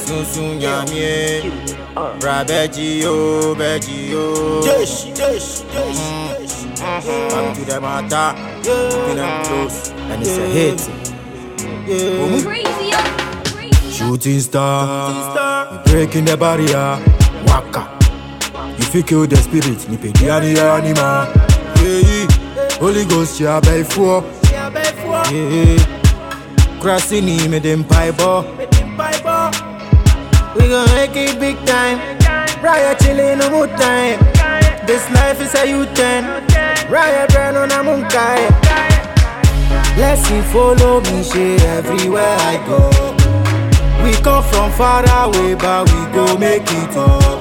sunsun yamie bra bẹji o bẹji o. Dish, dish, dish, dish. Come to the matter, keeping them close, and it's a hit. Yeah. Crazy, oh, crazy. Shooting star, you breaking the barrier, waka. You feel kill the spirit, ni pe di ani anima. Yeah, Holy Ghost, ya bay for. Yeah, crossing him me dem piper. We gon' make it big time. Riot chillin' no more time. This life is a U-turn. Riot burn on a munkai. Blessing follow me, shit everywhere I go. We come from far away, but we go make it up.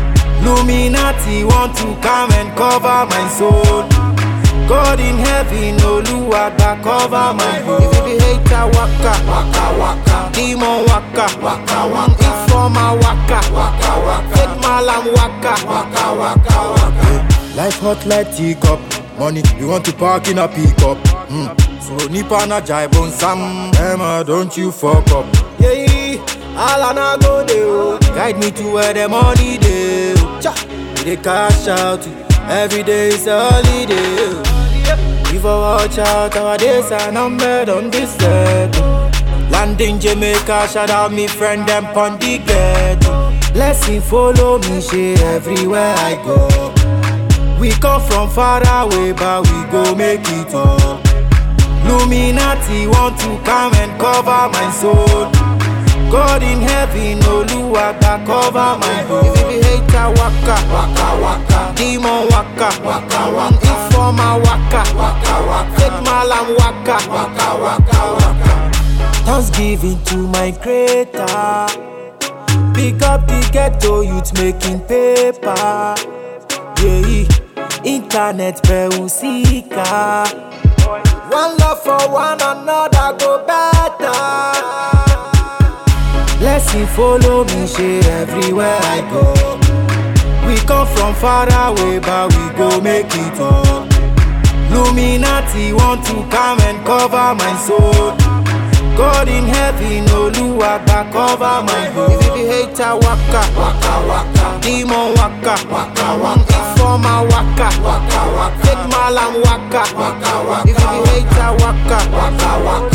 Luminati want to come and cover my soul. God in heaven, Oluwagba cover my home. If you be hater, waka, waka, waka. Demon waka, waka, waka. Informer waka, waka, waka. Fake malam waka, waka, waka, waka. Life hot like teacup. Money, we want to park in a pickup. Mm. So nipa na jive sam. Emma, don't you fuck up. Yeah, all I na go dey oh. Guide me to where the money dey. oh. Cha, we dey cash out. Every day is a holiday. oh. If I watch out, our days are numbered on this earth. Landing Jamaica, shout out me friend them pon the ghetto. Blessing follow me, shit everywhere I go. We come from far away, but we go make it up. Luminati want to come and cover my soul. God in heaven, Oluwagba cover my home. If you be hater, waka, waka, waka. Demon waka, waka, waka. Informer waka, waka, waka. Fake malam waka, waka, waka, waka. Thanksgiving to my creator. Pick up the ghetto youth making paper. Yeah, internet usika. One love for one another go better. Blessing follow me, shit everywhere I go. We come from far away, but we go make it up. Luminati want to come and cover my soul. God in heaven, Oluwagba cover my home. If you be hater, waka, waka, waka. Demon waka, waka, waka. Informer waka, waka, waka. Fake malam waka, waka, waka. If you be hater, waka, waka, waka.